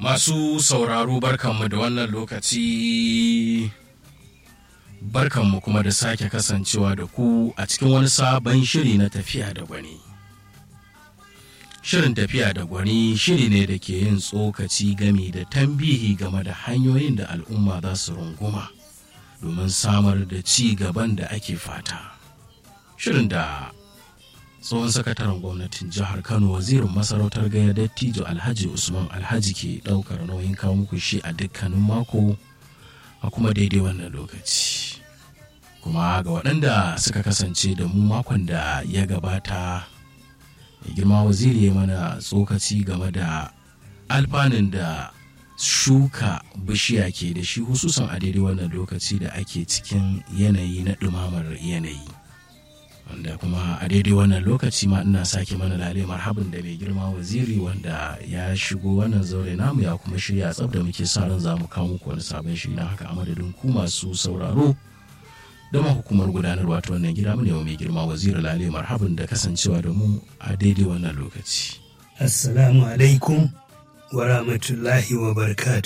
Masu sauraro barkanmu da wannan lokaci barkanmu kuma da sake kasancewa da ku a cikin wani sabon shiri na tafiya da gwani. Shirin tafiya da gwani shiri ne da ke yin tsokaci gami da tambihi game da hanyoyin da al'umma za su runguma domin samar da ci gaban da ake fata. Shirin da tsohon sakataren gwamnatin jihar kano wazirin masarautar gaya dattijo alhaji usman alhaji ke daukar nauyin kawo muku shi a dukkanin mako a kuma daidai wannan lokaci kuma ga waɗanda suka kasance da mu makon da ya gabata mai girma waziri ya mana tsokaci game da alfanun da shuka bishiya ke da shi hususan a daidai wannan lokaci da ake cikin yanayi na ɗumamar yanayi wanda kuma a daidai wannan lokaci ma ina sake mana lale marhabin da mai girma waziri wanda ya shigo wannan zaure namu ya kuma shirya tsab da muke sa ran za mu kawo muku wani sabon shiri na haka a madadin ku masu sauraro da ma hukumar gudanarwa ta wannan gida mu ne mai girma waziri lale marhabin da kasancewa da mu a daidai wannan lokaci Assalamu alaikum wa rahmatullahi wa barkatu.